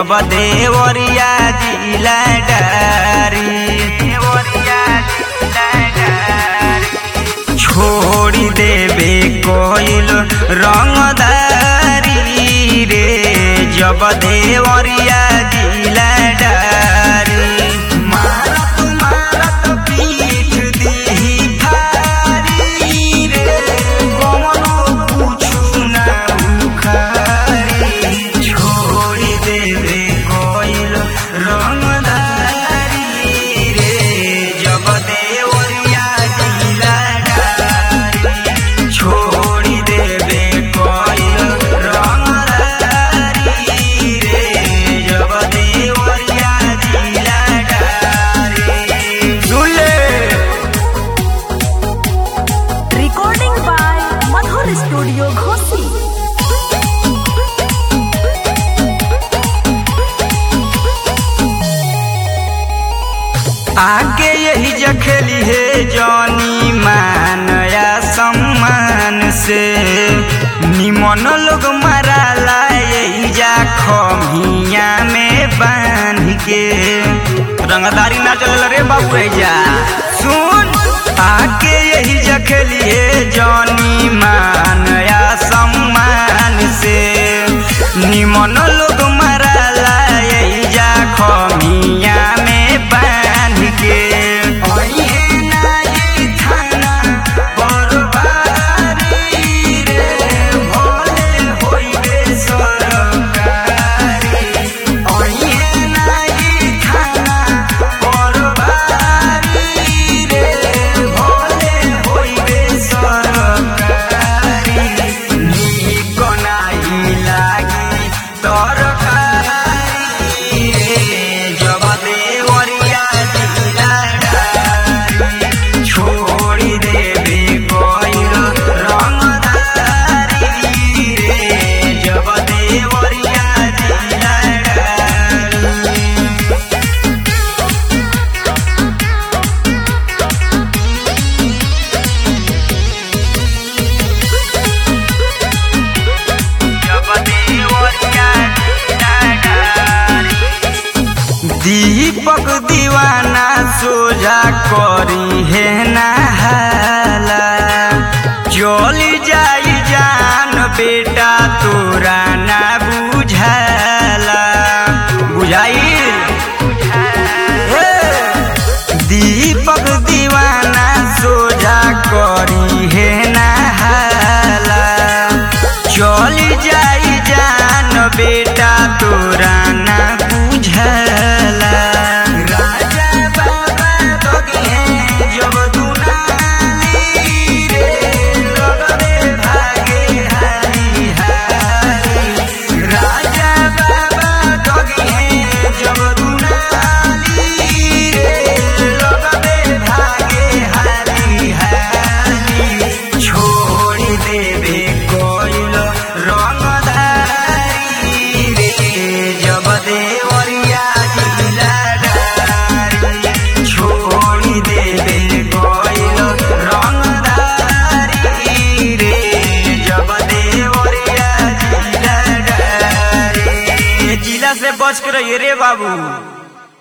जब देवरिया जिला डारी छोड़ी देवे कोइल रंगदारी रे जब देवरिया जिला डारी मारत मारत पीठ दीही थारी रे कौनो पूछू ना उखारी छोड़ी देवे कोइल रंगदारी रे जब देवरिया जिला डारी छोड़ी देवे कोइल रंगदारी रे जब देवरिया जिला डारी सुन ले Recording by Madhur Studio Ghosi. आगे यही जखेली है जॉनी मानया सम्मान से निमन लोग मराला यही जा खमिया में बांध के रंगदारी ना चल रे बाबू जा सुन आगे यही जखेली है जॉनी मानया सम्मान से निमन लोग मराला यही जा खमिया में बांध के ओहे नाई थाना बरबारी रे भोले होइबे सरकारी ओहे नाई थाना बरबारी रे भोले होइबे सरकारी नीक नाही लागी तरकारी रे जब देवरिया जिला डारी छोड़ी देवे कोइल रंगदारी रे जब देवरिया जिला डारी जब देवरिया जिला डारी दीपक दीवाना सोझा करी है नहाला चली जाई जान बेटा तोरा ना बुझाला बुझाई दीपक दीवाना सोझा करी है नहाला चली जाई जान बेटा तोरा ना बुझला राजा बाबा दोगे जब दुनाली रे लगरे भागे हारी हारी राजा बाबा दोगे जब दुनाली रे लगरे भागे हारी हारी छोड़ी देवे कोइल रंगदारी रे जब देवरिया जिला डारी छोड़ी देवे कोइल रंगदारी रे जब देवरिया जिला डारी जिला से बच कर रे बाबू